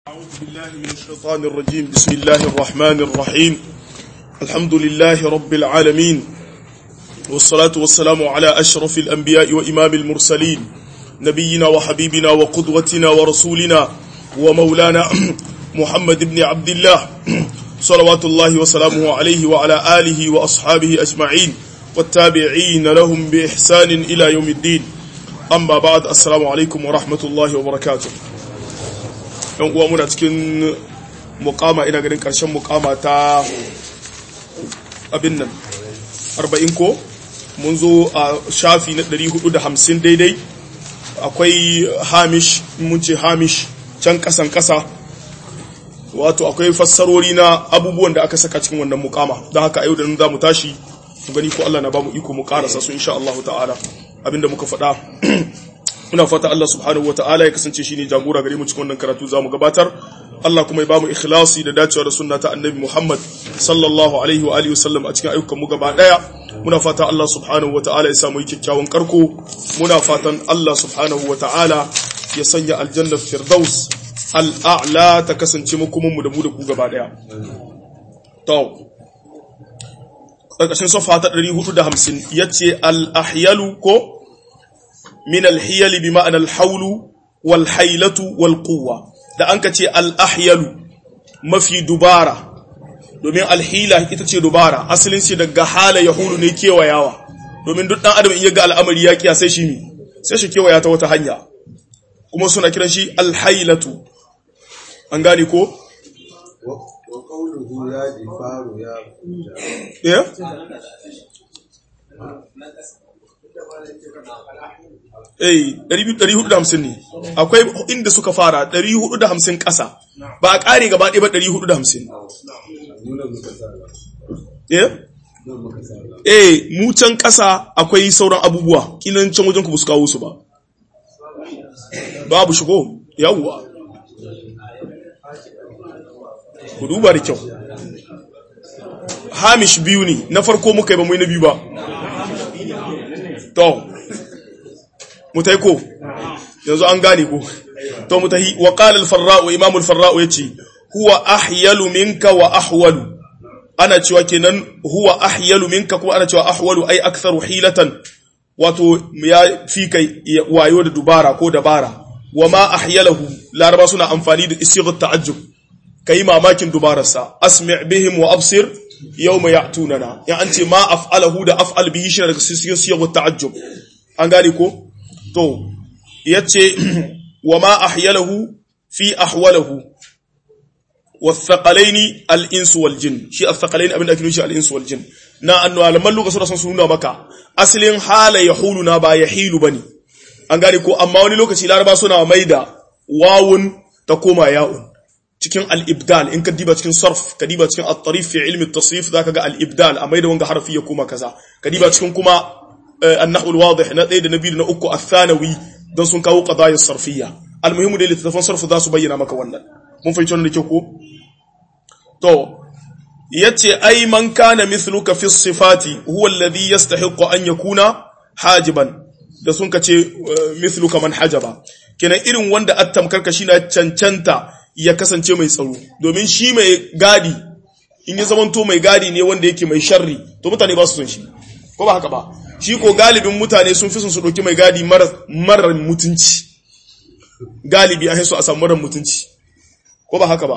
أعوذ بالله من الشيطان الرجيم بسم الله الرحمن الرحيم الحمد لله رب العالمين والصلاة والسلام على أشرف الأنبياء وإمام المرسلين نبينا وحبيبنا وقدوتنا ورسولنا ومولانا محمد بن عبد الله صلوات الله وسلامه عليه وعلى آله وأصحابه أجمعين والتابعين لهم بإحسان إلى يوم الدين أما بعد السلام عليكم ورحمة الله وبركاته yan uwa muna cikin mukama ina ganin karshen mukama ta abin nan 40 ko mun zo a shafi na 450 daidai akwai hamish mun ce hamish can kasan kasa wato akwai fassarori na abubuwan da aka saka cikin wannan mukama don haka yau da nan za mu tashi mu gani ko Allah na ba mu iko mu karasa su insha Allah ta'ala abinda muka faɗa muna fata Allah subhanahu wa ta'ala ya kasance shine jagora gare mu cikin wannan karatu zamu gabatar Allah kuma ya bamu ikhlasi da dacewa da sunna ta Annabi Muhammad sallallahu alaihi wa alihi wasallam a cikin ayyukan mu gaba daya muna fata Allah subhanahu wa ta'ala ya samu kyakkyawan karko muna fatan Allah subhanahu wa ta'ala ya sanya aljanna firdaus al'a'la ta kasance mu kuma mu da mu da ku gaba daya to ƙarƙashin safa ta 450 yace al-ahyalu ko min alhiyali bi ma'ana alhaulu wal hailatu wal quwwa da an kace al ahyalu mafi dubara domin alhila ita ce dubara asalin shi daga hala yahulu ne kewayawa domin duk dan adam in yaga al'amari ya kiya sai shi mi sai shi kewaya ta wata hanya kuma suna kiran shi alhailatu an gane ko wa qawluhu ya difaru ya yeah Eh, 450 ne. Akwai inda suka fara 450 ƙasa. Ba a ƙare gaba ɗaya ba 450. nuna muka sala Eh? nuna muka sala Eh, mu can ƙasa akwai sauran abubuwa. Kinan can wajen ku ba su kawo su ba. Babu shigo. Yawwa. Ku duba da kyau. Hamish biyu ne, na farko muka yi ba mu yi na biyu ba. To, mutai ko yanzu an gane ko to mutahi wa qala al-farra'u imam al-farra'u yace huwa ahyalu minka wa ahwalu ana cewa kenan huwa ahyalu minka kuma ana cewa ahwalu ay aktharu hilatan wato ya fi kai wayo da dubara ko dabara wa ma ahyalahu laraba suna amfani da isighat ta'ajjub kai mamakin dubararsa asmi' bihim wa absir yawma ya'tunana ya an ce ma af'alahu da af'al bihi shi daga sighat ta'ajjub an gane ko to yace wa ma ahyalahu fi ahwalahu wathaqalaini al-insu wal jin shi athaqalaini abinda ake nufi al-insu wal jin na annu alaman lokacin da sun nuna maka asalin hala yahulu na ba yahilu bane an gane ko amma wani lokaci laraba suna maida wawun ta koma ya'un cikin al-ibdal in ka diba cikin sarf ka diba cikin at-tarif fi ilmi at-tasrif zaka ga al-ibdal a maida wanga harfi ya koma kaza ka diba cikin kuma النحو الواضح na ɗaya da na biyu na uku athanawi don sun kawo qadaya sarfiyya almuhimu da littattafan sarfu za su bayyana maka wannan mun fahimci wannan da ke ko to yace ai man kana mithluka fi sifati huwa alladhi yastahiqu an yakuna hajiban da sun kace mithluka man hajaba kenan irin wanda attamkar ka na cancanta ya kasance mai tsaro domin shi mai gadi in ya zamanto mai gadi ne wanda yake mai sharri to mutane ba su son shi ko ba haka ba shi ko galibin mutane sun fi son su ɗauki mai gadi marar mutunci galibi a su a samu marar mutunci ko ba haka ba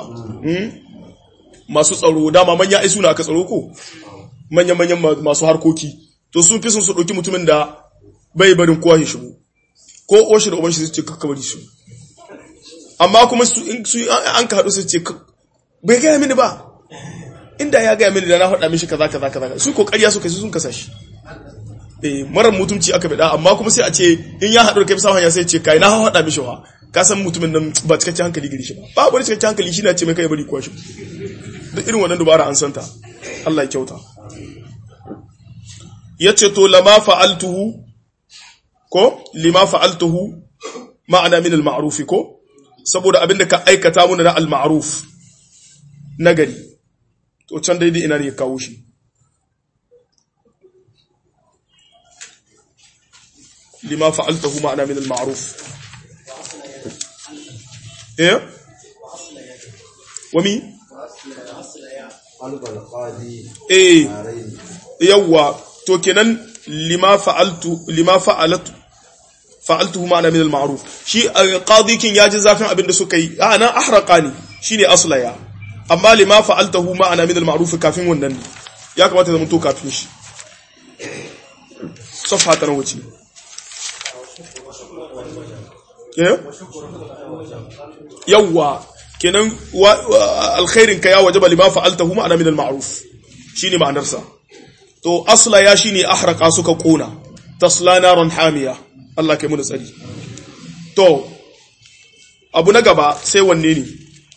masu tsaro dama manya ai suna aka tsaro ko manya-manyan masu harkoki to sun fi son su ɗauki mutumin da bai barin kowa ya shigo ko oshi da ubanshi su ce kakka bari su amma kuma su an ka haɗu su ce bai gaya mini ba inda ya gaya mini da na faɗa mishi kaza kaza kaza su ko ƙarya suka sun kasa shi marar mutumci aka bida amma kuma sai a ce in ya haɗu da kai samun ya sai ce kai na haɗa mishi wa ka san mutumin nan ba cikakken hankali gari shi ba ba wani cikakken hankali shi na ce mai kai bari kwashi duk irin wannan dubara an santa Allah ya kyauta ya ce to lama fa'altuhu ko lima fa'altuhu ma'ana min al-ma'rufi ko saboda abin da ka aikata muna na al-ma'ruf nagari to can daidai ina ne ya kawo shi لما فعلته معنا من المعروف ايه wami albal qadi eh taraini yawwa to kenan lima fa'altu lima fa'alatu fa'altuhu ma'ana min al-ma'ruf shi qadi kin yaji zafin abin da suka yi a nan ahraqani shine aslaya amma lima fa'altahu ma'ana min al-ma'ruf kafin wannan ne ya kamata zama to kafin shi safa ta wuce eh yawwa kenan wa- wa- alkhairin ka ya wajaba lima fa'altahu ma'ana min al-ma'ruf shine ma'anarsa to asla ya shine ahraka suka kona tasla naran hamiya Allah kai mu da tsari to abu na gaba sai wanne ne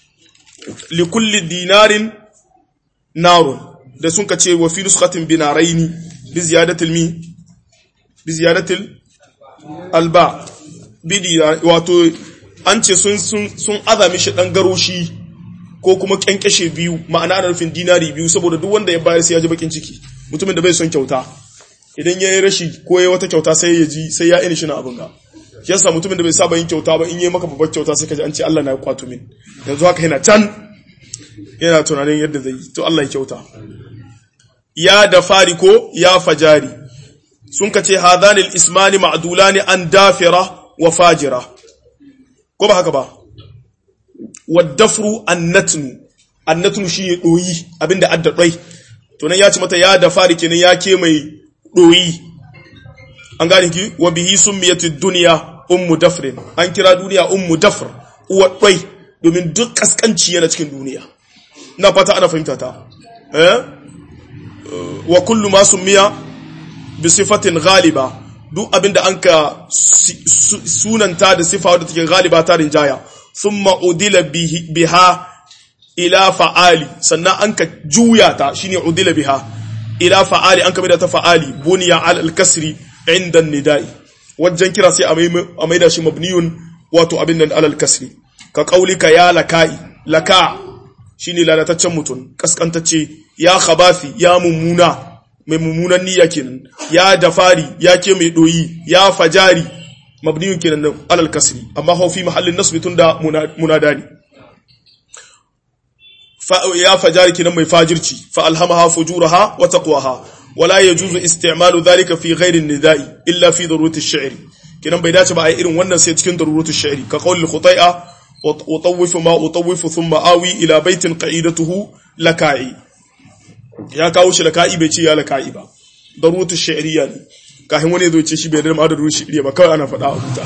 li kulli dinarin narun da sun kace wa fi nuskatin binaraini bi ziyadatil mi bi ziyadatil alba bi dinar wato an ce sun sun sun azami shi dan garoshi ko kuma kyankyashe biyu ma'ana ana nufin dinari biyu saboda duk wanda ya bayar sai ya ji bakin ciki mutumin da bai son kyauta idan ya yi rashi ko ya wata kyauta sai ya ji sai ya ini shi na abin ga shi yasa mutumin da bai saba yin kyauta ba in yi maka babbar kyauta sai ka ji an ce Allah na ya kwato min yanzu haka yana can yana tunanin yadda zai yi to Allah ya kyauta ya da fari ko ya fajari sun ka ce hadanil ismani ma'dulani an dafira wa fajira ko ba haka ba waddafru annatnu annatnu shi ne ɗoyi abinda adda ɗoi to nan ya ci mata ya da fari kenan ya ke mai ɗoyi an gane ki wa bihi summiyatid dunya ummu dafrin an kira duniya ummu dafr uwa ɗoi domin duk kaskanci yana cikin duniya ina fata ana fahimta ta eh wa kullu ma summiya bi sifatin ghaliba duk abinda an ka si- su- sunanta da sifa wadda take ghaliba ta rinjaya thumma udila bihi- biha ila fa'ali sannan an ka juya ta shine udila biha ila fa'ali an ka maida ta fa'ali buniya ala al-kasri inda nidai wajen kira sai a mai- a maida shi mabniyun wato abin nan ala al-kasri ka qaulika ya lakai laka shine lalataccen mutum kaskantacce ya khabafi ya mummuna mai mummunan niyya kenan ya dafari ya ke mai doyi ya fajari mabniyun kenan nan alal kasri amma hau fi mahallin nasbi tunda muna- munada ne fa ya fajari kenan mai fajirci fa alhamaha fujuraha wa taqwaha wala yajuzu isti'malu dhalika fi ghairi nidai illa fi darurati ash-shi'r kenan bai dace ba a yi irin wannan sai cikin darurati ash-shi'r ka qawli khutai'a utawwifu ma utawwifu thumma awi ila baitin qa'idatuhu laka'i ya kawo shi laka'i bai ce ya laka'i ba darurati ash-shi'riyya ne kafin wani ya zo ce shi bai da ma darurati ash-shi'riyya ba kawai ana faɗa a huta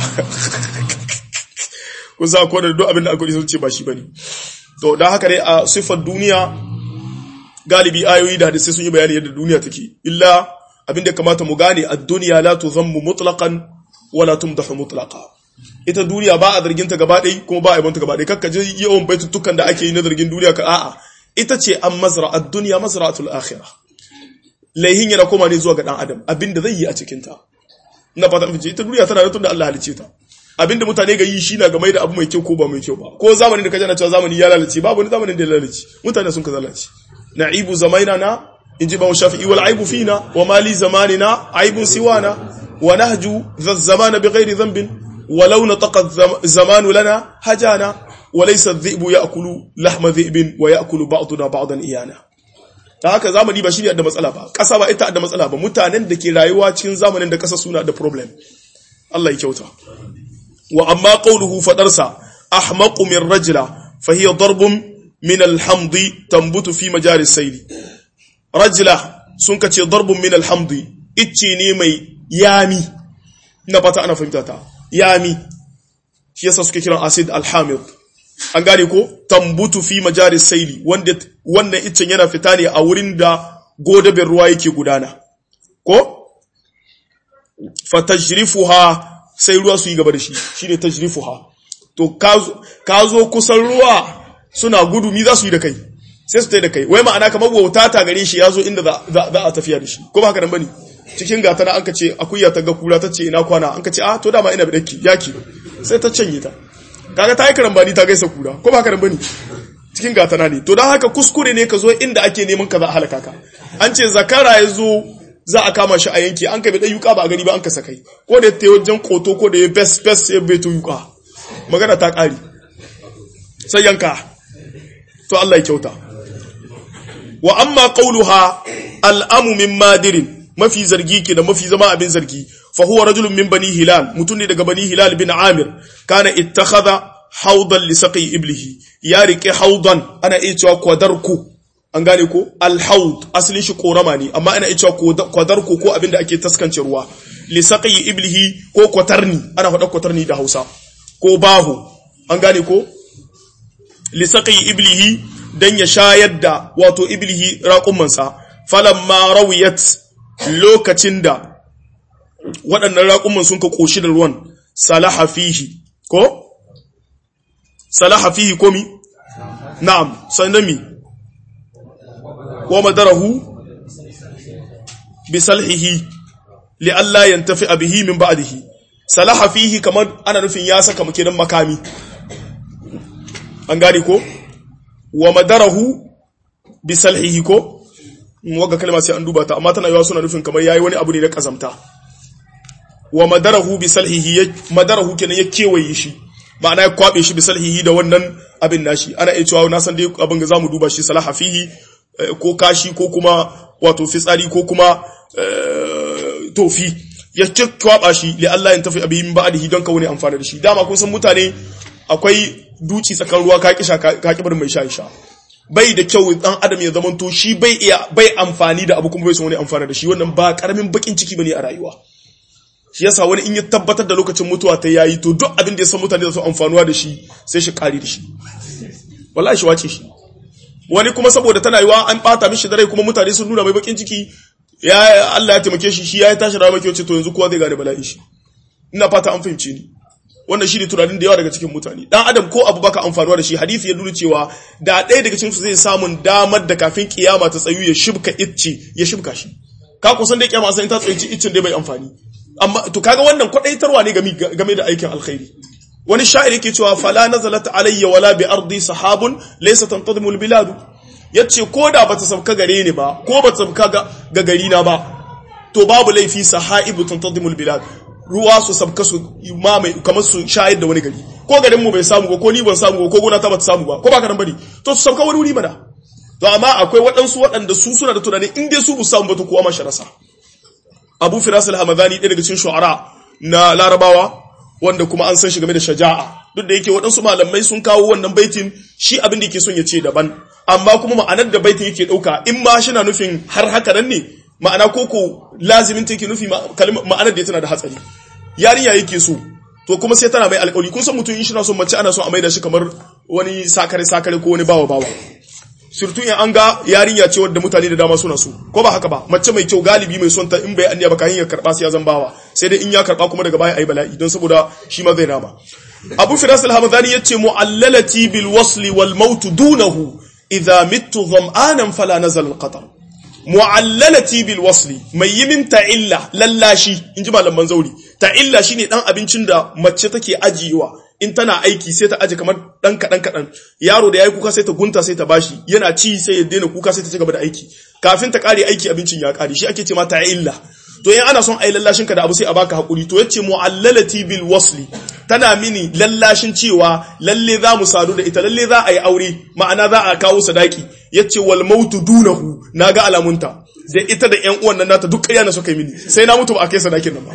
kun sa ko da duk abin da aka yi sun ce ba shi bane to dan haka dai a sifar duniya galibi ayoyi da hadisi sun yi bayani yadda duniya take illa abin da kamata mu gane ad-dunya la tuzammu mutlaqan wala tumdahu mutlaqa ita duniya ba a zargin ta gaba ɗaya kuma ba a yabon ta gaba ɗaya kakka je yawan baitutukan da ake yi na zargin duniya ka a'a ita ce an mazra ad-dunya mazra'atul akhirah laihin yana koma ne zuwa ga dan adam abinda zai yi a cikin ta ina fata mace ita duniya tana da tunda Allah halice ta abinda mutane ga yi shi na game da abu mai kyau ko ba mai kyau ba ko zamanin da kaje na cewa zamani ya lalace babu wani zamanin da ya lalace mutane sun ka lalace na'ibu zamaina na inji ba shafi'i wal aibu fina wa mali zamanina aibun siwana wa nahju dha zamana bighairi dhanbin walau nataqa zamanu lana hajana wa laysa adh-dhi'bu ya'kulu lahma dhi'bin wa ya'kulu ba'duna ba'dan iyana ta haka zamani ba shi ne da matsala ba ƙasa ba ita da matsala ba mutanen da ke rayuwa cikin zamanin da ƙasa suna da problem Allah ya kyauta wa amma qawluhu fadarsa ahmaqu min rajula fa hiya darbun min alhamdi tambutu fi majalis sayli rajula sun kace darbun min alhamdi icce ne mai yami ina fata ana fahimta ta yami shi yasa suke kiran acid alhamid an gane ko tambutu fi majalis saili wanda wannan iccen yana fita ne a wurin da godabin ruwa yake gudana ko fatajrifuha sai ruwa su yi gaba da shi shine tajrifuha to ka zo kusan ruwa suna gudu mi za su yi da kai sai su tai da kai wai ma'ana kamar wauta ta gare shi ya zo inda za a tafiya da shi ko ba haka nan bane cikin gata na an ka ce akuya ta ga kura ta ce ina kwana an ka ce ah to dama ina bidakki yaki sai ta canye ta kaga ta yi karambani ta gaisa kura ko ba karambani cikin gatana ne to don haka kuskure ne ka zo inda ake neman ka za a halaka ka an ce zakara ya zo za a kama shi a yanki an kabe dan yuka ba a gani ba an ka sakai ko da ta wajen koto ko da ya bes bes ya beto yuka magana ta kare sai yanka to Allah ya kyauta wa amma qauluha al'amu min madirin mafi zargi ke da mafi zama abin zargi fa huwa rajulun min bani hilal mutum ne daga bani hilal bin amir kana ittakhadha haudan li saqi iblihi ya rike haudan ana iya cewa kwadarku an gane ko alhaud asalin shi korama ne amma ana iya cewa kwadarku ko abin da ake taskance ruwa li saqi iblihi ko kwatarni ana faɗa kwatarni da Hausa ko baho an gane ko li saqi iblihi dan ya shayar da wato iblihi raƙumansa falamma rawiyat lokacin da waɗannan raƙuman sun ka ƙoshi da ruwan salaha fihi ko salaha fihi komi na'am sanami wa madarahu bi salhihi li alla yantafi bihi min ba'dihi salaha fihi kamar ana nufin ya saka makinan makami an gane ko wa madarahu bi salhihi ko waga kalma sai an duba ta amma tana yawa suna nufin kamar yayi wani abu ne na kazamta wa madarahu bi salhihi madarahu kenan ya kewaye shi ma'ana ya kwabe shi bi salhihi da wannan abin nashi ana iya cewa na san dai abin ga zamu duba shi salaha fihi ko kashi ko kuma wato fitsari ko kuma tofi ya kwaba shi li Allah ya tafi abi min ba'dihi don ka wani amfana da shi dama kun san mutane akwai duci tsakan ruwa ka kisha ka kibar mai sha sha bai da kyau dan adam ya zamanto shi bai iya bai amfani da abu kuma bai son wani amfana da shi wannan ba karamin bakin ciki bane a rayuwa shi yasa wani in ya tabbatar da lokacin mutuwa ta yayi to duk abin da ya san mutane da su amfanuwa da shi sai shi kari da shi wallahi shi wace shi wani kuma saboda tana yiwa an bata mishi da rai kuma mutane sun nuna mai bakin ciki ya Allah ya taimake shi shi ya tashi rawa mai ce to yanzu kowa zai gane bala'in shi ina fata an fahimce ni wannan shi ne tunanin da yawa daga cikin mutane dan adam ko abu baka amfanuwa da shi hadisi ya nuna cewa da ɗaya daga cikin su zai samun damar da kafin kiyama ta tsayu ya shibka icce ya shibka shi ka kusan da kiyama sai ta tsayi iccen dai bai amfani amma to kaga wannan kwadaitarwa ne game da aikin alkhairi wani sha'ir yake cewa fala nazalat alayya wala bi ardi sahabun laysa tantadimu albilad yace ko da bata sabka gare ni ba ko bata sabka ga gari na ba to babu laifi sahaibu tantadimu albilad ruwa su sabka su mamaye kamar su shayar da wani gari ko garin mu bai samu ba ko ni ban samu ba ko gona ta bata samu ba ko baka nan bane to su sabka wani wuri mana to amma akwai waɗansu waɗanda su suna da tunanin in dai su bu samu ba to kowa ma rasa Abu Firas al-Hamadani ɗaya daga cikin shu'ara na Larabawa wanda kuma an san shi game da shaja'a duk da yake waɗansu malamai sun kawo wannan baitin shi abin da yake son ya ce daban amma kuma ma'anar da baitin yake ɗauka in ma shi na nufin har haka nan ne ma'ana koko lazimin take nufi ma'anar da tana da hatsari yarinya yake so to kuma sai tana mai alƙawari kun san mutum in shi na son mace ana son a maida shi kamar wani sakare sakare ko wani bawa bawa surtu in an ga yarinya ce wadda mutane da dama suna so ko ba haka ba mace mai kyau galibi mai son ta in bai anniya ba kayan ya karba sai ya zan bawa sai dai in ya karba kuma daga baya ai bala'i don saboda shi ma zai nama Abu Firas al-Hamadani yace mu'allalati bil wasli wal maut dunahu idha mittu dham'anan fala nazal al-qatar mu'allalati bil wasli mai yi min ta'illa lallashi inji malaman zauri ta'illa shine dan abincin da mace take ajiyewa in tana aiki sai ta aje kamar dan kadan kadan yaro da yayi kuka sai ta gunta sai ta bashi yana ci sai ya daina kuka sai ta ci gaba da aiki kafin ta kare aiki abincin ya kare shi ake ce ma ta'illa to in ana son ai lallashin ka da abu sai a baka hakuri to yace mu'allalati bil wasli tana mini lallashin cewa lalle za mu sadu da ita lalle za a yi aure ma'ana za a kawo sadaki yace wal mautu dunahu naga alamunta da ita da ƴan uwan nan nata duk ƙarya na suka yi mini sai na mutu ba a kai sadakin nan ba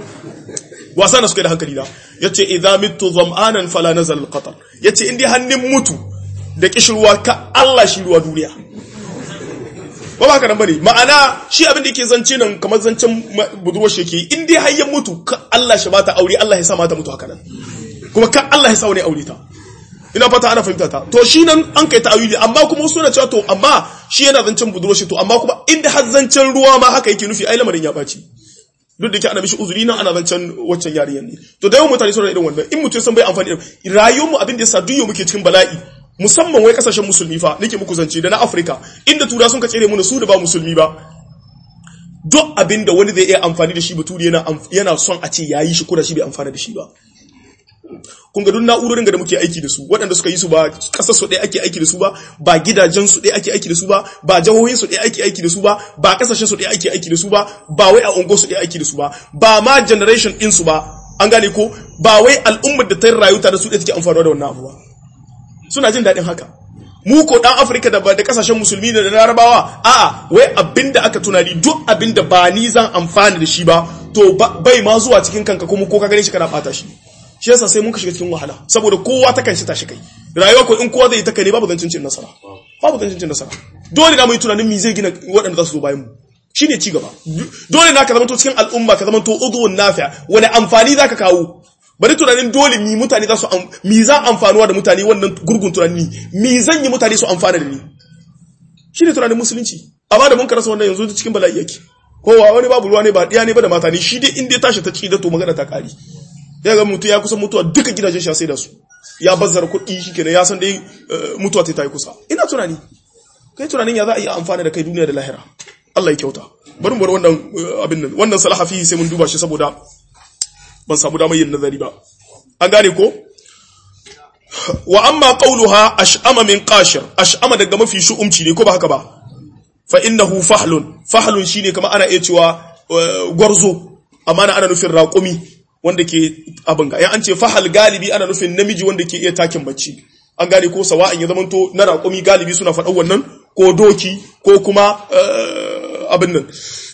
wasa na suka yi da hankali da yace idza mittu dham'anan fala nazal al qatar yace indai hannun mutu da kishirwa ka Allah shi ruwa duniya ba ba ka nan bane ma'ana shi abin da yake zance nan kamar zancen budurwar shi yake in dai hayyan mutu ka Allah shi bata aure Allah ya sa mata mutu haka nan kuma ka Allah ya sa wani aure ta ina fata ana fahimta ta to shi nan an kai ta'awili amma kuma wasu na cewa to amma shi yana zancen budurwar shi to amma kuma inda har zancen ruwa ma haka yake nufi ai lamarin ya baci duk da ke ana mishi uzuri nan ana zancen waccan yarinyar ne to da yawan mutane suna irin wannan in mutum san bai amfani da rayuwar mu abin da yasa duk muke cikin bala'i musamman wai kasashen musulmi fa nake muku zance da na Afirka inda tura sun ka tsere mu su da ba musulmi ba duk abin da wani zai iya amfani da shi baturi yana yana son a ce yayi shi ko da shi bai amfana da shi ba kun ga duk na'urorin da muke aiki da su waɗanda suka yi su ba ƙasar su ɗaya ake aiki da su ba ba gidajen su ɗaya ake aiki da su ba ba jihohin su ɗaya ake aiki da su ba ba ƙasashen su ɗaya ake aiki da su ba ba wai a ungo su ɗaya aiki da su ba ba ma generation ɗin su ba an gane ko ba wai al'ummar da ta rayu tare da su ɗaya take amfani da wannan abu ba suna jin daɗin haka mu ko dan Afirka da da kasashen musulmi da larabawa a'a wai abinda aka tunani duk abinda ba ni zan amfana da shi ba to bai ma zuwa cikin kanka kuma ko ka gane shi kana bata shi shi yasa sai mun ka shiga cikin wahala saboda kowa ta kan shi tashi kai rayuwa ko in kowa zai ta kai ne babu zancin cin nasara babu zancin cin nasara dole na mu yi tunanin me zai gina waɗanda za su zo bayan mu shine ci gaba dole na ka zama to cikin al'umma ka zama to udhun nafi'a wani amfani zaka kawo bari tunanin dole mi mutane za su mi za amfanuwa da mutane wannan gurgun tunani mi zan yi mutane su amfana da ni shine tunanin musulunci amma da mun karasa wannan yanzu cikin bala'i yake kowa wani babu ruwa ne ba ɗiya ne ba da mata ne shi dai inda ya tashi ta ci da to magana ta kari ya ga mutum ya kusan mutuwa duka gidajen shi sai da su ya bazzara kuɗi shi kenan ya san dai mutuwa ta yi kusa ina tunani kai tunanin ya za a yi amfana da kai duniya da lahira Allah ya kyauta bari mu bar wannan abin nan wannan salahafi sai mun duba shi saboda ban samu damar yin nazari ba an gane ko wa amma qawluha ash'ama min qashir ash'ama daga mafi shu'umci ne ko ba haka ba fa innahu fahlun fahlun shine kamar ana iya cewa gwarzo amma ana nufin raƙumi wanda ke abin ga an ce fahal galibi ana nufin namiji wanda ke iya takin bacci an gane ko sawa'in ya zamanto na raƙumi galibi suna faɗan wannan ko doki ko kuma abin nan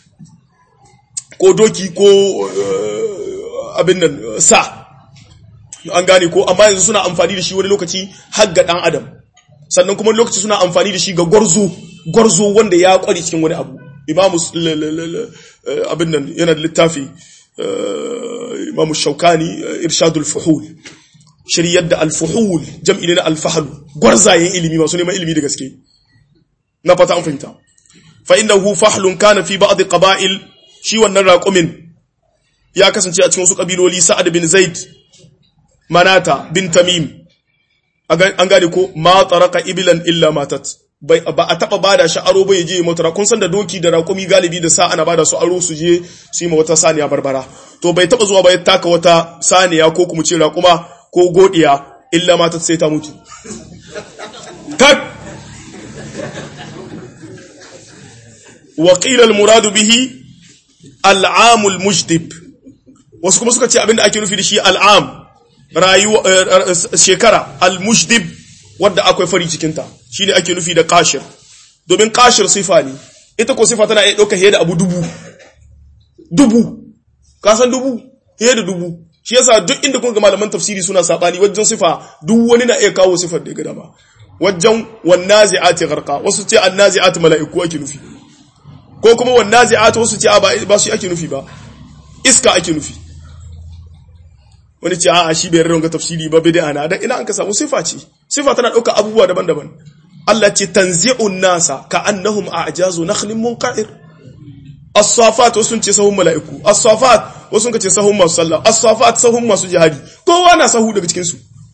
ko doki ko abin nan sa an gane ko amma yanzu suna amfani da shi wani lokaci har ga ɗan adam sannan kuma lokaci suna amfani da shi ga gwarzo gwarzo wanda ya kware cikin wani abu imamu abin nan yana da littafi imamu shaukani irshadul fuhul shiryar da alfuhul jam'i ne na alfahalu gwarzayen ilimi masu neman ilimi da gaske na fata an fahimta fa innahu fahlun kana fi ba'd qaba'il shi wannan raqumin ya kasance a cikin wasu kabiloli sa'ad bin zaid manata bin tamim an gane ko ma taraka ibilan illa matat ba a taba bada shi aro ba je motora kun san da doki da raƙumi galibi da sa ana bada su aro su je su yi ma wata saniya barbara to bai taba zuwa ba ya taka wata saniya ko kuma ce raƙuma ko godiya illa matat sai ta mutu tak wa qila al muradu bihi al'am al mujdib wasu kuma suka ce abinda ake nufi da shi al'am rayuwa shekara al mujdib wadda akwai fari cikinta shi ne ake nufi da kashir domin kashir sifa ne ita ko sifa tana iya ɗauka fiye da abu dubu dubu kasan dubu fiye da dubu shi yasa duk inda kun ga malaman tafsiri suna sabani wajen sifa duk wani na iya kawo sifar da ya gada ba wajen wannazi'ati gharqa wasu ce annazi'ati mala'iku ake nufi ko kuma wannazi'ati wasu ce ba su ake nufi ba iska ake nufi wani ce a'a shi bai rarranga tafsiri ba bid'a na dan ina an ka samu sifa ce sifa tana dauka abubuwa daban-daban Allah ce tanzi'un nasa ka annahum a'jazu nakhlin munqa'ir as-safat wasu ce sahun mala'iku as-safat wasu ka ce sahun masu sallah as-safat sahun masu jihadi kowa na sahu daga cikin su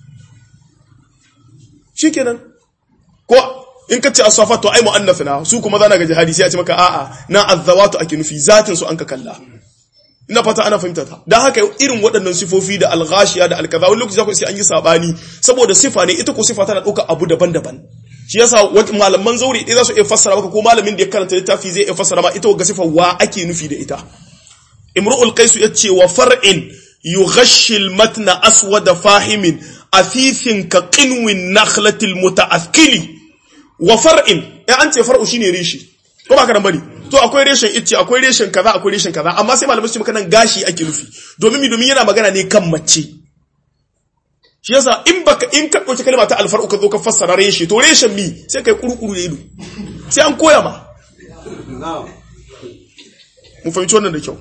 shikenan ko in ka ce as-safat to ai mu'annath na su kuma zana ga jihadi sai a ce maka a'a na az-zawatu ake nufi zatin su an ka kalla ina fata ana fahimta ta dan haka irin waɗannan sifofi da alghashiya da alkaza wani lokaci za ku sai an yi sabani saboda sifa ne ita ko sifa tana ɗauka abu daban-daban shi yasa malaman zauri ɗaya za su iya fassara maka ko malamin da ya karanta littafi zai iya fassara ma ita ga sifa wa ake nufi da ita imru'ul qais ya ce wa far'in yughashshi al-matna aswada fahimin afifin ka qinwin nakhlatil muta'akkili wa far'in ya an ce far'u shine rishi ko ba ka nan bane to akwai reshen icce akwai reshen kaza akwai reshen kaza amma sai malamai su maka nan gashi ake nufi domin mi domin yana magana ne kan mace shi yasa in baka in ka dauki kalma ta alfar'u ka zo ka fassara reshe to reshen mi sai kai kurukuru da ido sai an koya ma mu fahimci wannan da kyau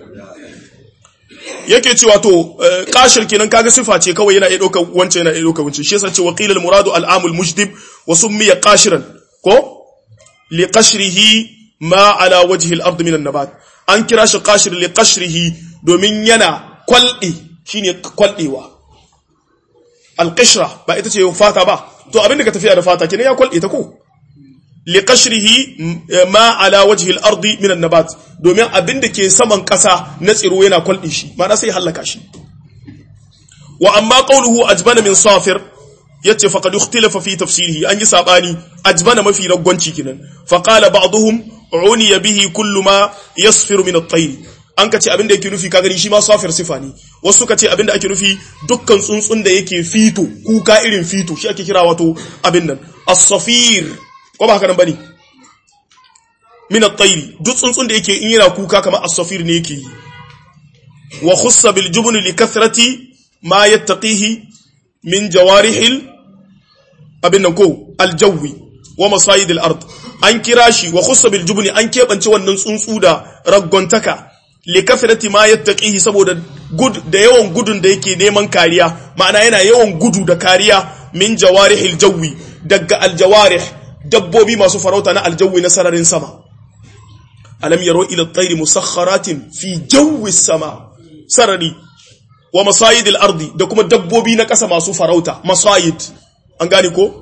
yake cewa to kashir kenan kaga sifa ce kawai yana iya dauka wancan yana iya dauka wancan shi yasa ce wa qila al muradu al amul mujdib wa summiya qashiran ko li qashrihi ma ala wajhi al-ard min an-nabat an kira shi qashir li qashrihi domin yana kwaldi shine kwaldewa al-qishra ba ita ce fata ba to abinda ka tafiya da fata kenan ya kwalde ta ko li qashrihi ma ala wajhi al-ard min an-nabat domin abinda ke saman kasa na tsiro yana kwalde shi ma'ana sai halaka shi wa amma qawluhu ajbana min safir yace faqad ikhtalafa fi tafsirihi an yi sabani ajbana mafi ragwanci kinan faqala ba'dhum uniya bihi kullu ma yasfiru min at-tayr an ka ce abin da yake nufi ka gani shi ma safir sifa ne wasu ka ce abin da ake nufi dukkan tsuntsun da yake fito kuka irin fito shi ake kira wato abin nan as-safir ko ba haka nan bane min at-tayr duk tsuntsun da yake in yana kuka kamar as-safir ne yake yi wa khussa bil jubn li kathrati ma yattaqihi min jawarihil abin nan ko al-jawi wa masayid al-ard an kira shi wa khussa bil jubn an kebance wannan tsuntsu da raggontaka li kathrati ma yattaqihi saboda gud da yawan gudun da yake neman kariya ma'ana yana yawan gudu da kariya min jawarihil jawi daga al-jawarih dabbobi masu farauta na aljawi na sararin sama alam yaro ila tsairi musakharatin fi jawi sama sarari wa masayidil ardi da kuma dabbobi na ƙasa masu farauta masayid an gane ko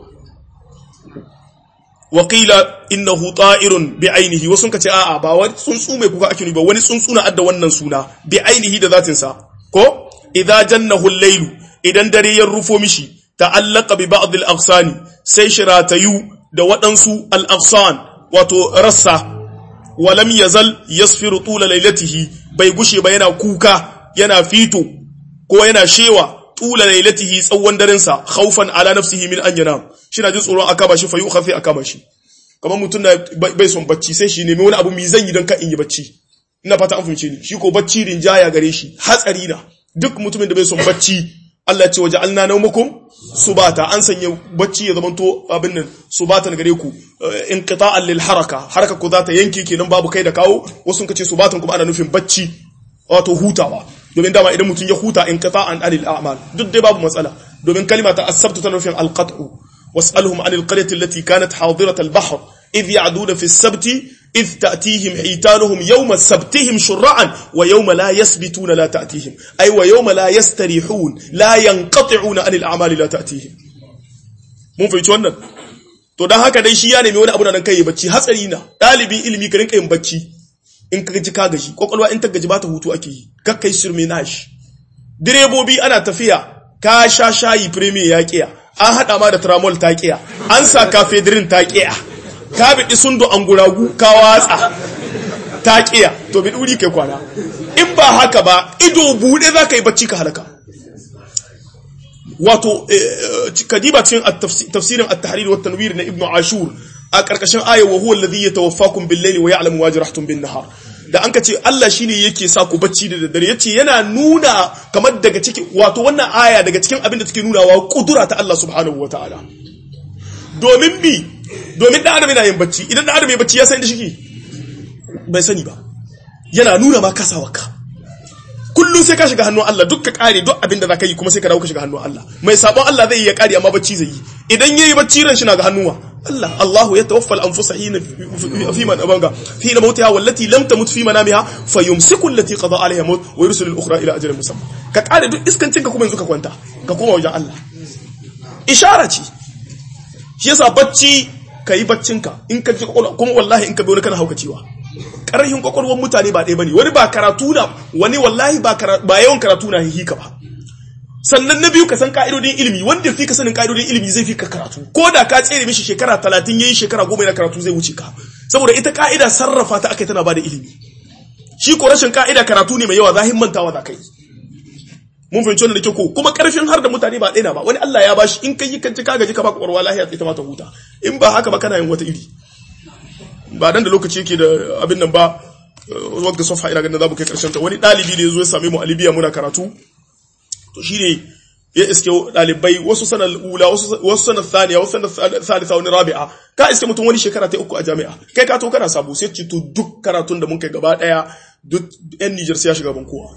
waƙila innahu ta'irun bi ainihi wasu ka ce a'a ba wani tsuntsu mai kuka ake ba wani tsuntsu na adda wannan suna bi ainihi da zatinsa ko idza jannahu al-layl idan dare ya rufo mishi ta'allaqa bi ba'd al-aghsani sai shiratayu da waɗansu al-aghsan wato rassa walam yazal yasfiru tula lailatihi bai gushe ba yana kuka yana fito ko yana shewa tula lailatihi tsawon daren sa khaufan ala nafsihi min an yanam shina jin tsoron akaba shi fa yukhafi akaba shi kamar mutum da bai son bacci sai shi nemi wani abu mi zan yi don ka in yi bacci ina fata an fahimce ni shi ko bacci rinjaya gare shi hatsari na duk mutumin da bai son bacci Allah ce waje alna naumakum subata an sanya bacci ya zamanto abin nan subatan gare ku inqita'an lil haraka haraka ku za ta yanke kenan babu kai da kawo wasu kace subatan kuma ana nufin bacci wato hutawa domin dama idan mutum ya huta inqita'an anil a'mal duk dai babu matsala domin kalma ta asabtu tana nufin alqat'u was'alhum anil qaryati allati kanat hadirat al-bahr idh ya'duna fi as-sabti إذ تأتيهم حيتانهم يوم سبتهم شرعا ويوم لا يسبتون لا تأتيهم أي ويوم لا يستريحون لا ينقطعون عن الأعمال لا تأتيهم mun fahimci wannan to dan haka dai shi ya nemi wani abu nan kai bacci hatsari na dalibin ilimi ka rinka yin bacci in ka gaji ka gaji kokolwa in ta gaji ba ta hutu ake yi kakkai shirme nashi direbobi ana tafiya ka sha shayi premier ya kiya an hada ma da tramol ta kiya an sa cafedrin ta kiya ka biɗi sundu an guragu ka watsa ta ƙiya to bi ɗuri kai kwana in ba haka ba ido buɗe za ka yi bacci ka halaka wato kadiba cikin tafsirin at-tahrir wa tanwir na ibnu ashur a karkashin aya wa huwa alladhi yatawaffakum bil-layli wa ya'lamu ma jarahtum bin-nahar da an ka ce Allah shine yake sa ku bacci da daddare yace yana nuna kamar daga cikin wato wannan aya daga cikin abin da take nunawa kudura ta Allah subhanahu wataala domin bi domin da adam yana yin bacci idan da adam ya bacci ya san da shike bai sani ba yana nuna ma kasawarka kullum sai ka shiga hannun Allah duk ka kare duk abin da za ka yi kuma sai ka dawo ka shiga hannun Allah mai sabon Allah zai yi ya kare amma bacci zai yi idan yayi bacci ran shi na ga hannuwa Allah Allahu ya tawaffa al-anfusa hina fi man abanga fi na mautiha wallati lam tamut fi manamiha fayumsiku allati qada alaiha maut wa yursilu al-ukhra ila ajalin musamma ka kare duk iskancin ka kuma yanzu ka kwanta ka koma wajen Allah ishara ce shi yasa bacci ka yi baccinka in ka ji kuma wallahi in ka bi wani kana haukacewa ƙarfin kwakwalwar mutane ba ɗaya ba ne wani ba karatu na wani wallahi ba yawan karatu na hihika ba sannan na biyu ka san ka'idodin ilimi wanda fi ka sanin ka'idodin ilimi zai fi ka karatu ko da ka tsere mishi shekara talatin yayi shekara goma na karatu zai wuce ka saboda ita ka'ida sarrafa ta aka tana ba da ilimi shi ko rashin ka'ida karatu ne mai yawa zahin mantawa za ka yi mun fahimci wannan da ke ko kuma karfin har da mutane ba ɗaya ba wani Allah ya bashi in kai kan ka gaji ka baka ƙwarwa lahiya ita ma ta huta in ba haka ba kana yin wata iri ba dan da lokaci yake da abin nan ba wanda sofa ina ganin za mu kai karshen ta wani ɗalibi da ya zo ya same mu a Libya muna karatu to shine ya iske ɗalibai wasu sanar ula wasu sanar thaniya wasu sanar thalitha wani rabi'a ka iske mutum wani shekara ta uku a jami'a kai ka to kana sabo sai ci to duk karatun da mun kai gaba daya duk yan Niger sai ya shiga ban kowa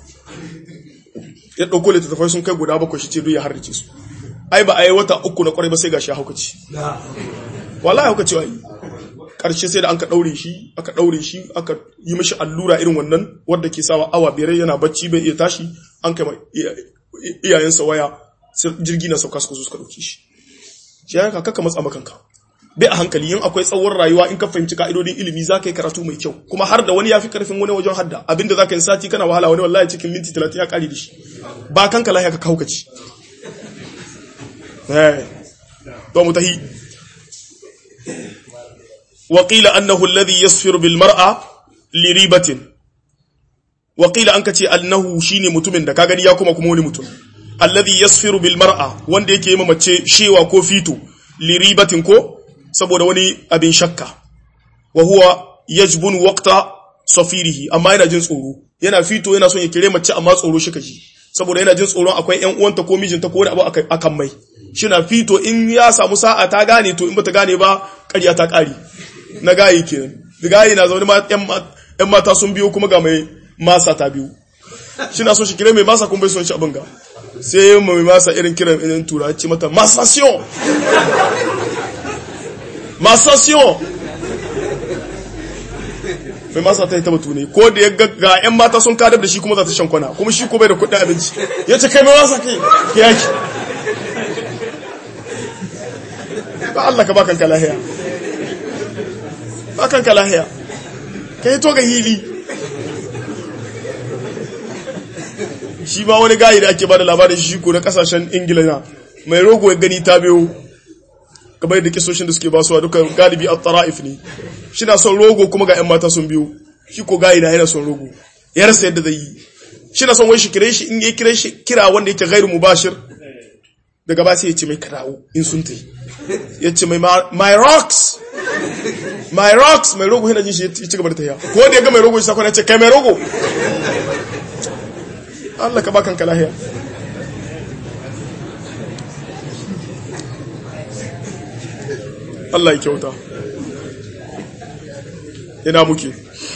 ya ɗauko littattafai sun kai guda bakwai shi ce duk ya harrice su ai ba a yi wata uku na kwarai ba sai ga shi haukaci wallahi haukaci wa yi ƙarshe sai da an ka ɗaure shi aka ɗaure shi aka yi mashi allura irin wannan wadda ke sawa awa biyar yana bacci bai iya tashi an kai iyayensa waya jirgi na sauka suka zo suka ɗauke shi shi ya ka kaka matsa makanka bai a hankali yin akwai tsawon rayuwa in ka fahimci ka'idodin ilimi za ka yi karatu mai kyau kuma har da wani ya fi karfin wani wajen hadda abinda za ka yi sati kana wahala wani wallahi cikin minti talatin ya kare da shi ba kanka lahiya ka kaukaci to mu tahi wa qila annahu alladhi yasfiru bil mar'a li ribatin wa qila an kace annahu shine mutumin da ka gani ya kuma kuma wani mutum alladhi yasfiru bil mar'a wanda yake yi mace shewa ko fito liribatin ko saboda wani abin shakka wa huwa yajbun waqta safirihi amma yana jin tsoro yana fito yana son ya kire mace amma tsoro shi kaji saboda yana jin tsoron akwai ƴan uwanta ko mijinta ko wani abu akan mai shina fito in ya samu sa'a ta gane to in bata gane ba ƙarya ta ƙari na gayi kenan da gayi na zaune ƴan mata sun biyo kuma ga mai masa ta biyu shina son shi kire mai masa kuma bai son shi abin ga sai mai masa irin kiran irin tura ce mata masation masation mai masa ta yi ta batu ne ko da ya ga 'yan mata sun kadar da shi kuma za ta shan kwana kuma shi ko bai da kudin abinci ya ce kai mai masa kai ya yaki ba Allah ka bakan kalahiya bakan kalahiya ka yi to ga hili shi ma wani gayi da ake ba da labarin shi ko na kasashen ingila na mai rogo ya gani ta biyo kamar yadda kisoshin da suke basuwa duka galibi a tara'if ne shi na son rogo kuma ga 'yan mata sun biyo shi ko gayi na yana son rogo ya rasa yadda zai yi shi na son wai shi kire shi in ya kire shi kira wanda yake gairu mubashir daga ba sai ya ce mai karawo in sun ta ya ce mai my rocks my rocks mai rogo yana jin shi ya ci gaba da ta ko da ya ga mai rogo shi sakon ya ce kai mai rogo Allah ka bakan kalahiya Allah ya kyauta ina muke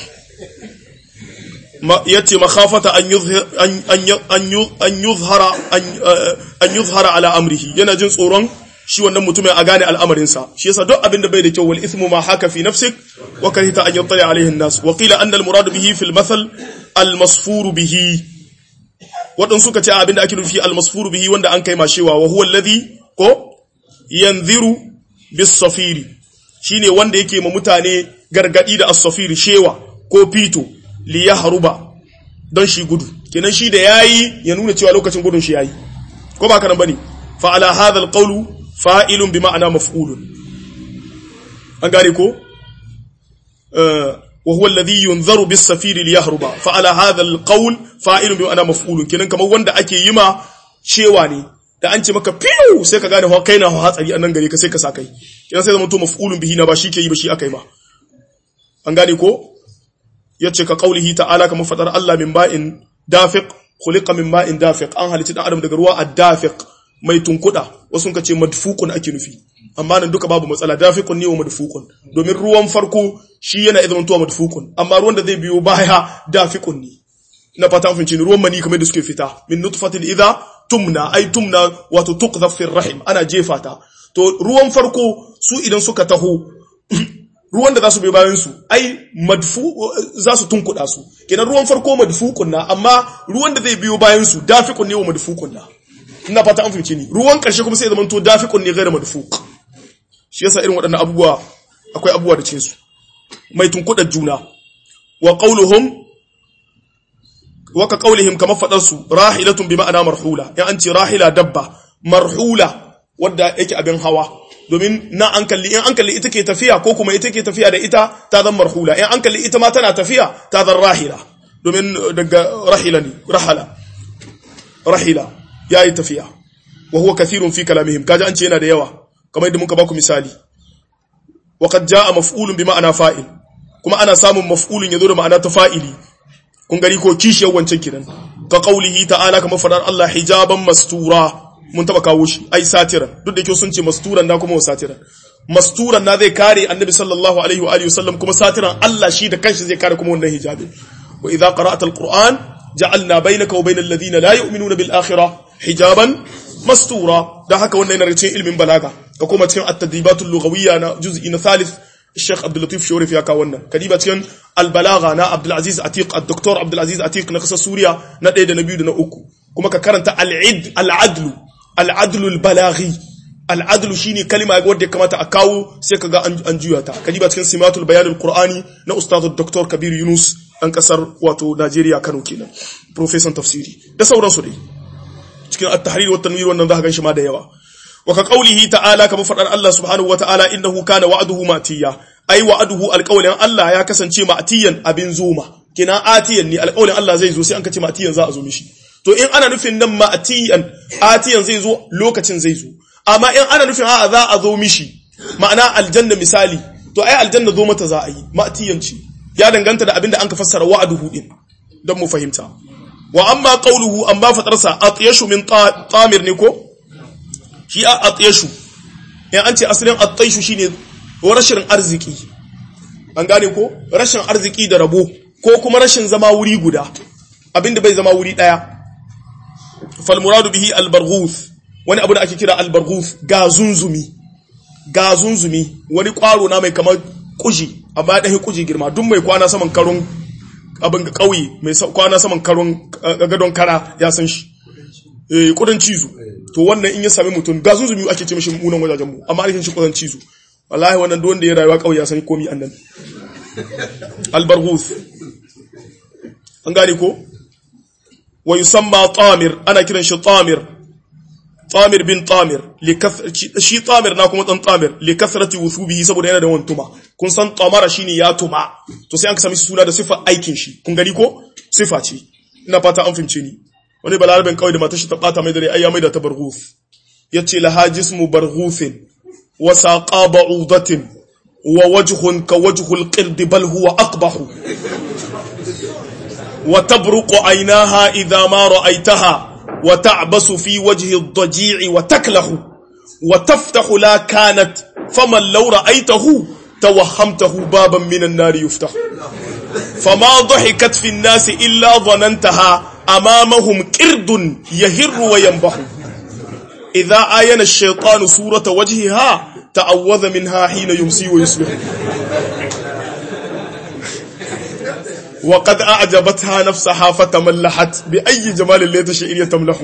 yace makhafata an yuzhara an yuzhara ala amrihi yana jin tsoron shi wannan mutumin a gane al'amarinsa shi yasa duk abin da bai da kyau wal ithmu ma haka fi nafsik wa karita an yattali alaihi an-nas wa qila anna al-murad bihi fi al-mathal al-masfur bihi wadan suka ce abin da ake nufi al-masfur bihi wanda an kai mashewa wa huwa alladhi ko yanziru bis-safiri shine wanda yake ma mutane gargadi da as-safiri shewa ko fito li yahruba don shi gudu kenan shi da yayi ya nuna cewa lokacin gudun shi yayi ko ba kana bane fa ala hadha al-qawlu fa'ilun bi ma'ana maf'ulun an gane ko wa huwa alladhi yunzaru bis safiri li yahruba fa ala hadha al-qawl fa'ilun bi ma'ana maf'ulun kenan kamar wanda ake yima cewa ne da an ce maka fiu sai ka gane kai na hatsari annan gare ka sai ka sa kai kenan sai zama to maf'ulun bihi na ba shi ke yi ba shi akai ma an gane ko yace ka qaulihi ta'ala kamar fadar Allah min ba'in dafiq khuliqa min ma'in dafiq an halitta dan adam daga ruwa ad-dafiq mai tunkuda wasu ka ce madfukun ake nufi amma nan duka babu matsala dafiqun ne wa madfukun domin ruwan farko shi yana idan tuwa madfukun amma ruwan da zai biyo baya dafiqun ne na fata an finci ruwan mani kamar da suke fita min nutfatin idha tumna ay tumna wato tuqdhaf fi rahim ana jefa ta to ruwan farko su idan suka taho ruwan da za su bai bayan su ai madfu za su tunkuda su kenan ruwan farko madfukun na amma ruwan da zai biyo bayan su dafiqun ne wa madfukun na ina fata an fahimce ni ruwan karshe kuma sai zaman to dafiqun ne ghairu madfuq shi yasa irin waɗannan abubuwa akwai abubuwa da cin su mai tunkudar juna wa qauluhum wa ka qaulihim kama fadar su rahilatun bi ma'ana marhula ya an ce rahila dabba marhula wanda yake abin hawa domin na an kalli in an kalli ita ke tafiya ko kuma ita ke tafiya da ita ta zan marhula in an kalli ita ma tana tafiya ta zan rahila domin daga rahila ne rahala rahila ya yi tafiya wa huwa kathirun fi kalamihim kaji an ce yana da yawa kamar yadda muka baku misali wa qad jaa maf'ulun bi ma'ana fa'il kuma ana samun maf'ulun yazo da ma'ana ta fa'ili kun gani ko kishiyar wancan kiran ka qaulihi ta'ala kamar fadar Allah hijaban mastura mun taba kawo shi ai satiran duk da yake sun ce masturan da kuma satiran masturan na zai kare annabi sallallahu alaihi wa alihi wasallam kuma satiran Allah shi da kanshi zai kare kuma wannan hijabin wa idza qara'ta alquran ja'alna bainaka wa bainal ladina la yu'minuna bil akhirah hijaban mastura dan haka wannan yana cikin ilmin balaga ka koma cikin at-tadribatul lughawiyya na juz'i na thalith Sheikh Abdul Latif Shorif ya kawo wannan kadiba cikin al-balagha na Abdul Aziz Atiq ad-Doktor Abdul Aziz Atiq na kasar Suriya na 1 da na 2 da na 3 kuma ka karanta al-id al-adlu al-adlu al-balaghi al-adlu shine kalima wadda ya kamata a kawo sai kaga an juya ta kadiba cikin simatul bayan al-qur'ani na ustaz Dr. Kabir Yunus dan kasar wato Najeriya Kano kenan professor tafsiri da sauransu dai cikin at-tahrir wa tanwir wannan za ka ganshi ma da yawa wa ka qaulihi ta'ala kama fadar Allah subhanahu wa ta'ala innahu kana wa'duhu matiya ai wa'duhu alqawlin Allah ya kasance matiyan abin zoma kina atiyan ni alƙawlin Allah zai zo sai an kace ma atiyan za a zo mishi to in ana nufin nan ma atiyan atiyan zai zo lokacin zai zo amma in ana nufin a'a za a zo mishi ma'ana aljanna misali to ai aljanna zo mata za a yi ma atiyan ce ya danganta da abinda an ka fassara wa'aduhu din don mu fahimta wa amma qawluhu amma fatarsa atyashu min tamir ne ko shi a atyashu in an ce asalin atyashu shine rashin arziki an gane ko rashin arziki da rabo ko kuma rashin zama wuri guda abinda bai zama wuri daya fal muradu bihi al barghuth wani abu da ake kira al barghuth ga zunzumi ga zunzumi wani kwaro na mai kamar kuji amma ya kuji girma duk mai kwana saman karon abin kauye mai kwana saman karon gadon kara ya san shi eh kudin cizo to wannan in ya sami mutum ga zunzumi ake ce mishi munan wajajen mu amma ake shi kudin cizo wallahi wannan duk wanda ya rayuwa kauye ya san komai annan albarghus an gane ko wa yusamma tamir ana kiran shi tamir tamir bin tamir shi tamir na kuma dan tamir li kasrati wuthubihi saboda yana da wani tuma kun san tamara shine ya tuma to sai an sami suna da sifa aikin shi kun gani ko sifa ce ina fata an fahimce ni wani balarabin kawai da matar shi ta bata mai dare ai ya mai da ta barghus yace laha jismu barghusin wa saqa ba'udatin wa wajhun ka wajhul qird bal huwa aqbahu wa tabruqu aynaha idha ma ra'aytaha وتعبس في وجه الضجيع وتكله وتفتح لا كانت فمن لو رأيته توهمته بابا من النار يفتح فما ضحكت في الناس إلا ظننتها أمامهم كرد يهر وينبح إذا آين الشيطان صورة وجهها تعوذ منها حين يمسي ويصبح وقد أعجبتها نفسها فتملحت بأي جمال اللي تشعر يتملح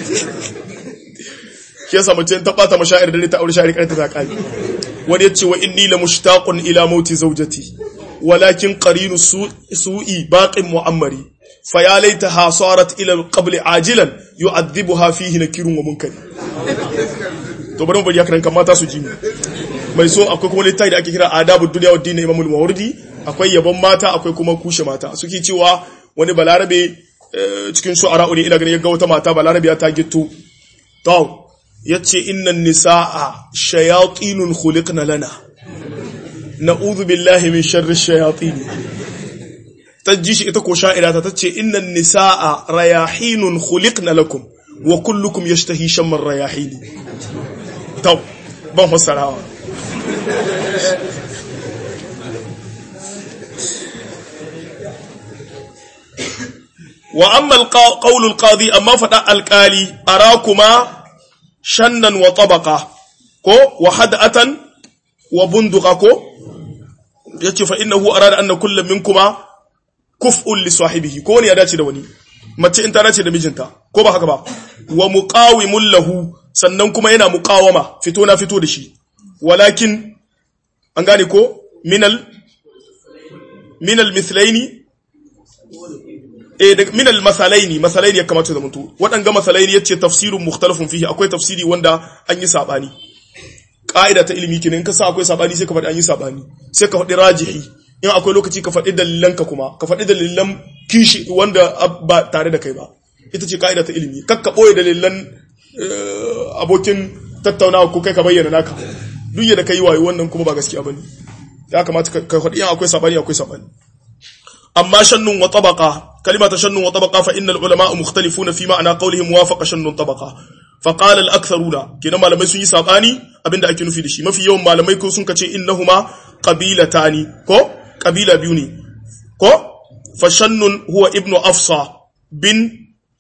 kiyasa mace ta bata mashair da ta aure shari karta ta kai wani yace wa inni la mushtaqun ila mauti zawjati walakin qarinu su'i baqin mu'ammari fa ya laitaha sarat ila al-qabl ajilan yu'adhibuha fihi nakirun wa munkari to bari mu bari haka kan mata su ji mai so akwai kuma littafi da ake kira adabud dunya wad din imamul mawardi akwai yabon mata akwai kuma kushe mata suke cewa wani balarabe cikin shu'ara ne ina ganin yaga wata mata balarabe ta gitto to yace innan nisaa shayatinun khuliqna lana na'udhu billahi min sharri shayatin tajji shi ita ko sha'ira ta tace innan nisaa rayahinun khuliqna lakum wa kullukum yashtahi shamman rayahini to ban fassarawa wa amma alqawl alqadi amma fada alqali arakuma shannan wa tabaqa ko wa hadatan wa bunduqa ko yace fa innahu arada anna kullam minkuma kuf'un li sahibihi ko ne ya dace da wani mace in ta dace da mijinta ko ba haka ba wa muqawimun lahu sannan kuma yana muqawama fito na fito da shi walakin an gane ko minal minal mithlaini eh minal masalaini masalaini ya kamata da mutu waɗanga masalaini yace tafsirun mukhtalafun fihi akwai tafsiri wanda an yi sabani ka'ida ta ilimi kenan ka sa akwai sabani sai ka faɗi an yi sabani sai ka faɗi rajihi in akwai lokaci ka faɗi dalilanka kuma ka faɗi dalilan kishi wanda ba tare da kai ba ita ce ka'ida ta ilimi kakka ɓoye dalilan abokin tattaunawa ko kai ka bayyana naka duk yadda ka yi wayo wannan kuma ba gaskiya ba ne ya kamata ka faɗi in akwai sabani akwai sabani amma shannun wa tabaqa kalima ta shannun wa tabaqa fa innal ulama mukhtalifuna fi ma'ana qawlihim wafaqa shannun tabaqa fa qala al aktharuna kenan malamai sun yi sabani abinda ake nufi da shi mafi yawan malamai ko sun kace innahuma qabilatani ko kabila biyu ne ko fa shannun huwa ibnu afsa bin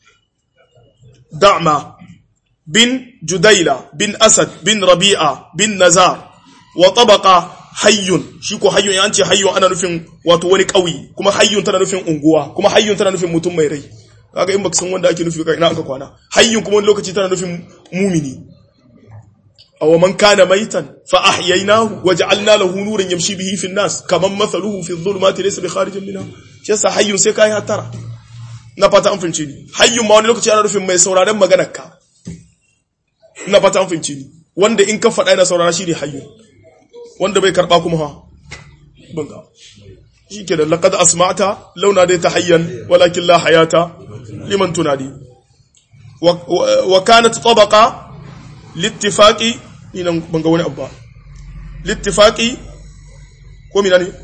da'ma bin judaila bin asad bin rabi'a bin nazar wa tabaqa hayyun shi ko hayyun ya ce hayyun ana nufin wato wani ƙauye kuma hayyun tana nufin unguwa kuma hayyun tana nufin mutum mai rai kaga in baka san wanda ake nufi ina aka kwana hayyun kuma wani lokaci tana nufin mumini aw man kana maitan fa ahyaynahu waja'alna lahu nuran yamshi bihi fi an-nas kaman mathaluhu fi adh-dhulumati laysa bi kharijin minha shi yasa hayyun sai kai hatara na fata an fince ni hayyun ma wani lokaci ana nufin mai sauraren maganar ka na fata an fince ni wanda in ka faɗa yana saurara shi ne hayyun wanda bai karɓa kuma ha banga shikenan laqad asma'ta launa dai tahayyan walakin la hayata liman tunadi wa, wa, wa kanat tabaqa littifaqi ina banga wani abba littifaqi ko mina ne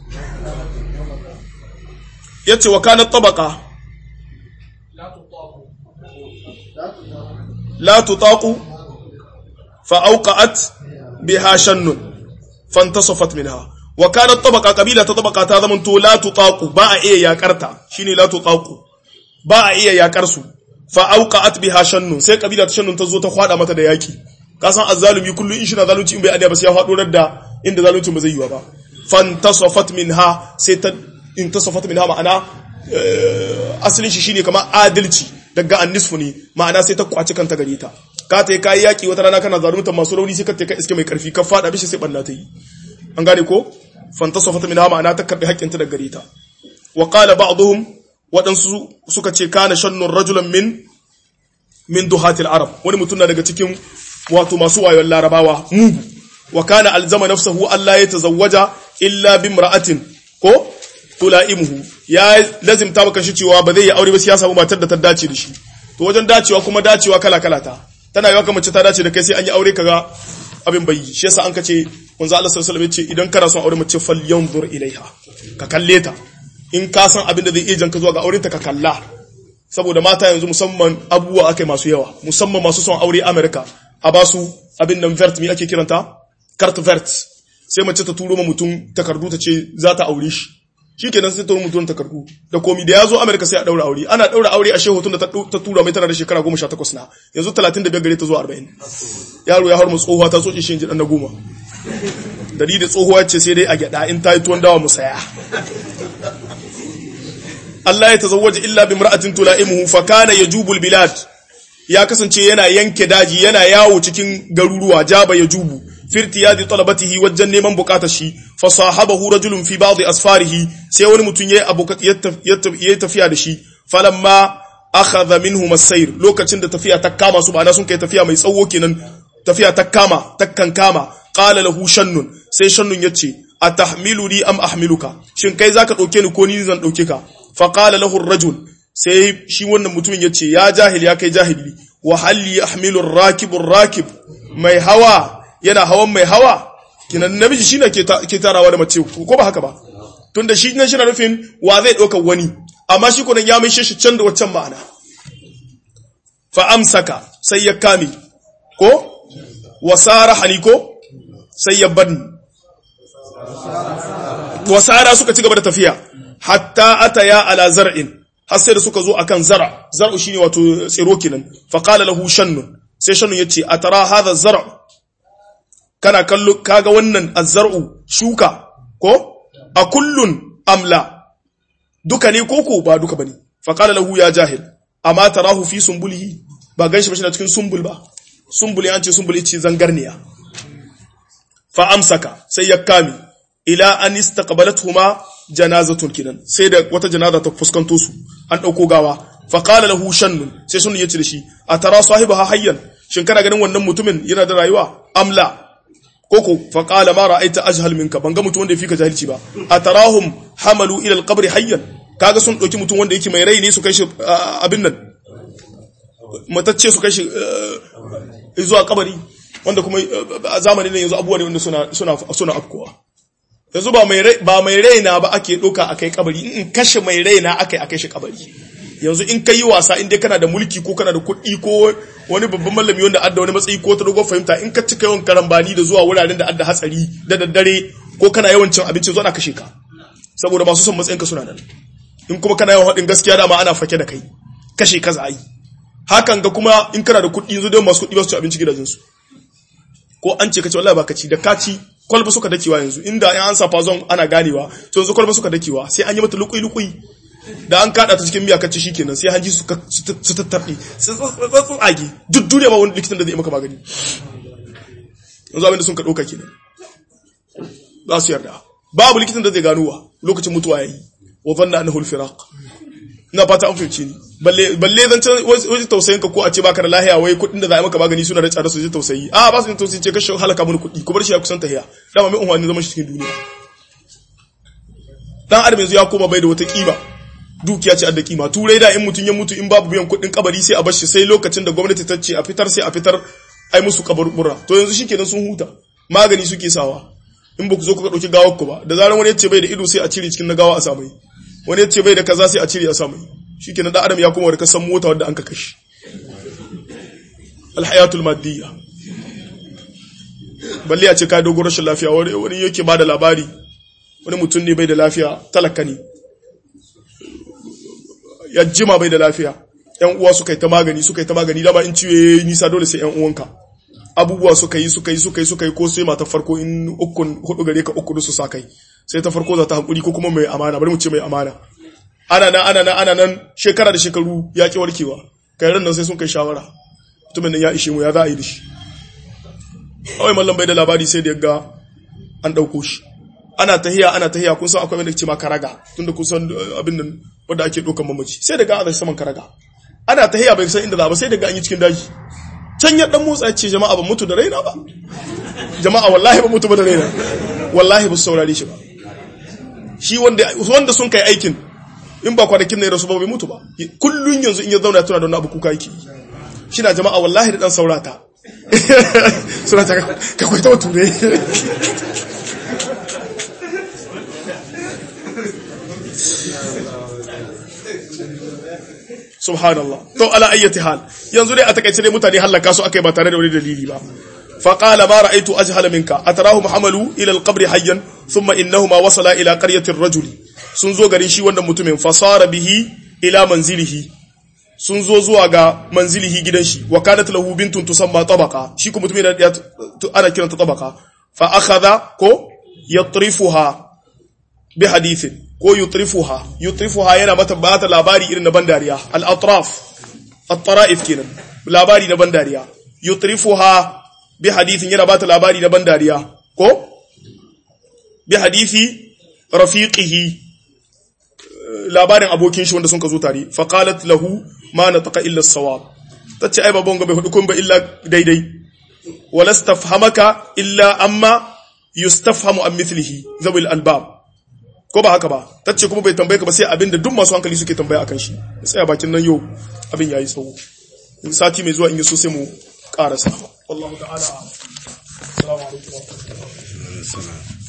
yace wa kanat tabaqa la tutaqu fa awqa'at biha shannun fantasafat minha wa kanat tabaqa qabila ta tabaqa ta zaman to la tutaqu ba a iya yakarta shine la tutaqu ba a iya yakar su fa auqa'at biha shannun sai kabila ta shannun ta zo ta kwada mata da yaki ka san azzalumi kullu in shina zalunci in bai adiya ba sai ya fado da inda zalunci ba zai yi ba fantasafat minha sai ta intasafat minha ma'ana asalin shi shine kamar adalci daga annisfu ne ma'ana sai ta kwaci kanta gare ta ka ta kai yaki wata rana kana zalunta masu rauni sai ka ta kai iske mai karfi ka fada bishi sai banna ta yi an gane ko fantasafat minha ma'ana ta karbi haƙƙinta daga gare ta wa qala ba'dhum waɗansu suka ce kana shannun rajulan min min duhatil arab wani mutum na daga cikin wato masu wayon larabawa mugu wa kana alzama nafsahu Allah ya tazawwaja illa bimra'atin ko tulaimuhu ya lazimta maka shi cewa ba zai yi aure ba sai ya samu matar da ta dace da shi to wajen dacewa kuma dacewa kala kala ta tana yawa kamar ta dace da kai sai an yi aure kaga abin bai shi yasa an kace manzo Allah sallallahu alaihi wasallam ya ce idan kana son aure mace fal yanzur ilaiha ka kalle ta in ka san abin da zai iya janka zuwa ga aurenta ka kalla saboda mata yanzu musamman abubuwa akai masu yawa musamman masu son aure America a ba su abin nan vert mi ake kiranta carte vert sai mace ta turo ma mutum takardu ta ce za ta aure shi shikenan sai ta turo mutum takardu da komi da yazo America sai a daura aure ana daura aure a shehu tun da ta tura mai tana da shekara 18 na yanzu 35 gare ta zuwa 40 yaro ya harmu tsohuwa ta soke shi dan na goma dalilin tsohuwa ce sai dai a gyada in ta yi tuwon dawa mu saya Allah ya tazawwaja illa bi imra'atin tulaimuhu fa kana yajubul bilad ya kasance yana yanke daji yana yawo cikin garuruwa jaba yajubu firtiyadi talabatihi wajen neman bukatar shi fa sahabahu rajulun fi ba'd asfarihi sai wani mutum yayi abukat yayi tafiya da shi falamma akhadha minhu masayr lokacin da tafiya ta kama su ba sun kai tafiya mai tsawo kenan tafiya ta kama takkan kama qala lahu shannun sai shannun yace atahmiluni am ahmiluka shin kai zaka dauke ni ko ni zan dauke ka fa qala lahu ar-rajul sai shi wannan mutumin yace ya jahil ya kai jahili wa hal yahmilu ar-rakibu ar-rakib mai hawa yana hawan mai hawa kinan namiji shine ke ke tarawa da mace ko ba haka ba tunda shi nan shi na nufin wa zai dauka wani amma shi kunan ya mai shi can da waccan ma'ana fa amsaka sai ya kame ko wasara haliko sai ya bani wasara suka ci gaba da tafiya hatta ataya ala zar'in har sai da suka zo akan zara zar'u shine wato tsiro kenan fa qala lahu shannun sai shannun yace atara hadha zar' kana kallo kaga wannan azzar'u shuka ko a kullun amla duka ne koko ba duka bane fa qala lahu ya jahil amma tarahu fi sumbulihi ba ganshi ba shi na cikin sumbul ba sumbul ya ce sumbul ce zangarniya fa amsaka sai ya kame ila an istaqbalathuma janazatun kinan sai da wata janaza ta fuskanto su an dauko gawa fa qala lahu shannun sai shannun yace da shi atara sahibaha hayyan shin kana ganin wannan mutumin yana da rayuwa amla koko fa qala ma ra'aita ajhal minka banga mutum wanda yafi ka jahilci ba atarahum hamalu ila alqabri hayyan kaga sun dauki mutum wanda yake mai rai ne su kai shi abin nan matacce su kai shi zuwa kabari wanda kuma a zamanin nan yanzu abubuwa ne wanda suna suna suna afkowa yanzu ba mai rai ba mai raina ba ake doka akai kabari in kashe mai raina akai akai shi kabari yanzu in kai wasa in dai kana da mulki ko kana da kuɗi ko wani babban mallami wanda adda wani matsayi ko ta dogon fahimta in ka cika yawan karambani da zuwa wuraren da adda hatsari da daddare ko kana yawan cin abinci zuwa na kashe ka saboda masu son matsayin ka suna nan in kuma kana yawan haɗin gaskiya dama ana fake da kai kashe ka za yi hakan ga kuma in kana da kuɗi yanzu dai masu kuɗi ba su ci abinci gidajensu ko an ce ka ce wallahi ba ka ci da ka ci kwalba suka dakewa yanzu inda in an sa fazon ana ganewa to yanzu kwalba suka dakewa sai an yi mata lukui lukui da an kada ta cikin miya kacce shikenan sai hanji su su tattarbe su tsage duk duniya ba wani likitan da zai maka magani yanzu abinda sun ka dauka kenan za su yarda babu likitan da zai gano wa lokacin mutuwa yayi wa zanna annahu al-firaq ina fata an fahimci ni balle balle zan can wajen tausayin ka ko a ce baka da lahiya wai kudin da za a maka magani suna da tsada su ji tausayi a ba su jin tausayi ce kashe halaka mun kudi ku bar shi ya kusan tahiya dama mai unhwani zaman shi cikin duniya dan adam yanzu ya koma bai da wata kima dukiya ce adda kima turai da in mutun ya mutu in babu biyan kuɗin kabari sai a bar shi sai lokacin da gwamnati ta ce a fitar sai a fitar ai musu kaburbura to yanzu shikenan sun huta magani suke sawa in ba ku zo kuka dauki gawar ku ba da zaran wani ya ce bai da ido sai a cire cikin na gawa a samai wani ya ce bai da kaza sai a cire a samai shikenan dan adam ya koma da kasan mota wanda an ka kashi alhayatul maddiya balle a ce ka dogon rashin lafiya wani yake ba da labari wani mutum ne bai da lafiya talaka ne ya jima bai da lafiya yan uwa suka yi ta magani suka yi ta magani dama in ciwo yayi nisa dole sai yan uwanka abubuwa suka yi suka yi suka yi suka yi ko sai mata farko in ukun hudu gare ka uku su sa kai sai ta farko za ta hankuri ko kuma mai amana bari mu ce mai amana ana nan ana nan ana nan shekara da shekaru ya ki warkewa kai ran nan sai sun kai shawara mutumin nan ya ishe mu ya za a yi da shi kawai mallam bai da labari sai da ya ga an ɗauko shi ana tahiya ana tahiya kun san akwai wanda ce ma karaga tunda kun san abin nan wanda ake ɗaukan mamaci sai da ga a saman karaga ana tahiya bai san inda za ba sai da ga an yi cikin daji can ya dan motsa ce jama'a ba mutu da raina ba jama'a wallahi ba mutu ba da raina wallahi ba su saurare shi ba shi wanda wanda sun kai aikin in ba kwanakin ne rasu ba bai mutu ba kullun yanzu in ya zauna tuna da wani abu kuka yake shi na jama'a wallahi da dan saurata suna ta ka kwaita wa ture subhanallah to ala ayyati hal yanzu dai a takaice dai mutane halaka su akai ba tare da wani dalili ba فقال ما رأيت أجهل منك أتراهم حملوا إلى القبر حيا ثم إنهما وصلا إلى قرية الرجل سنزو غرين شي wanda mutumin fasara bihi ila manzilihi sun zo zuwa ga manzilihi gidan shi wa kanat lahu bintun tusamma tabaqa shi ko mutumin da ana kiranta tabaqa fa akhadha ko yatrifuha bi hadithin ko yutrifuha yutrifuha yana mata bata labari irin na bandariya al atraf at tara'if kenan labari na bandariya yutrifuha bi hadithin yana bata labari na bandariya ko bi hadithi rafiqihi labarin abokin shi wanda sun ka zo tare fa qalat lahu ma nataka illa as-sawab tace ai babban ga bai hudu kun ba illa daidai wala stafhamaka illa amma yustafhamu an mithlihi zawil albab ko ba haka ba tace kuma bai tambaye ka ba sai abinda duk masu hankali suke tambaya akan shi sai a bakin nan yau abin yayi tsawo sati mai zuwa in yi so sai mu karasa wallahu ta'ala assalamu alaikum wa rahmatullahi